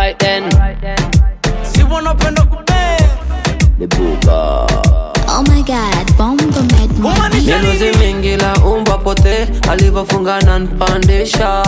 Alright then. si wanapenda kudance The Buga. Oh my god, bongo made me. Kumaanisha Minuzi nini? mingi la umbwa pote alivyofunga na npandisha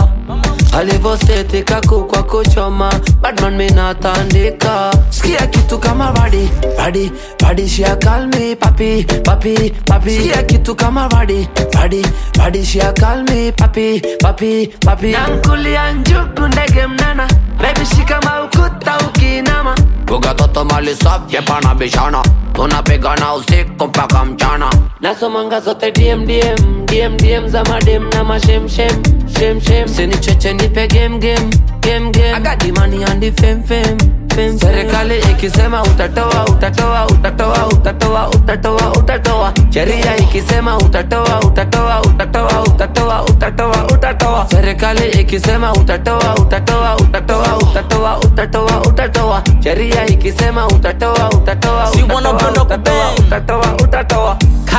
alivyosetika kukwa kuchoma badman minatandika sikia kitu kama radi radi radi shia kalmi papi papi papi sikia kitu kama radi radi radi shia kalmi papi papi papi nankulia njugu ndege mnana bebi shikama ukuta ukinama Buga toto mali safi pana bishana tunapigana usiku mpaka mchana nasomanga zote DM DM DM DM za madem na mashem shem shem shem sini cheche nipe game game game game agadi money and the fame fame fame serikali ikisema utatoa utatoa utatoa utatoa utatoa utatoa sheria ikisema utatoa utatoa utatoa utatoa utatoa utatoa serikali ikisema utatoa utatoa utatoa utatoa utatoa utatoa sheria ikisema utatoa utatoa Si utatoa wanapenda utatoa kubang. utatoa utatoa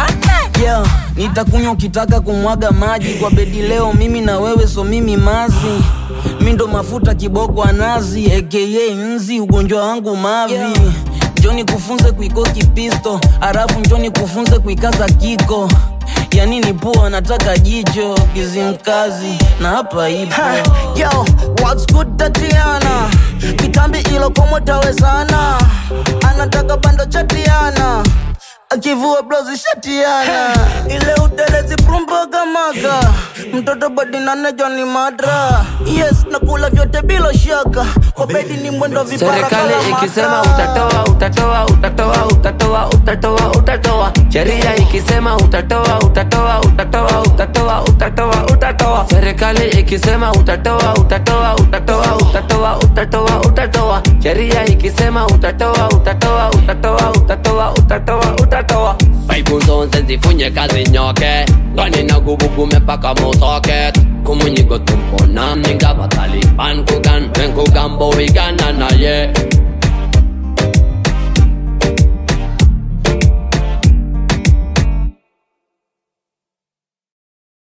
yeah. nitakunywa ukitaka kumwaga maji kwa bedi leo mimi na wewe so mimi mazi mi ndo mafuta kiboko anazi aka nzi ugonjwa wangu mavi yeah. njoni kufunze kuikoki pisto halafu njoni kufunze kuikaza kiko yani ni pua nataka jicho kizimkazi na hapa ipo Yo, what's good Tatiana? Kitambi ilo komo tawezana. Anataka bando chatiana. Akivua blouse shatiana. Ile utelezi prumba gamaga. Mtoto body nane Johnny Madra. Yes, nakula vyote bila shaka. Kwa bedi ni mwendo vipara serikali kala maka. ikisema utatoa utatoa utatoa utatoa utatoa utatoa sheria ikisema utatoa utatoa utatoa utatoa utatoa utatoa serikali ikisema utatoa utatoa utatoa utatoa utatoa utatoa sheria ikisema utatoa utatoa utatoa utatoa utatoa utatoa Bible zonse zifunye kazi nyoke ngani na gubugume paka mosoket kumunyigo tumpona mninga bataliban kugan wenkugambo igana naye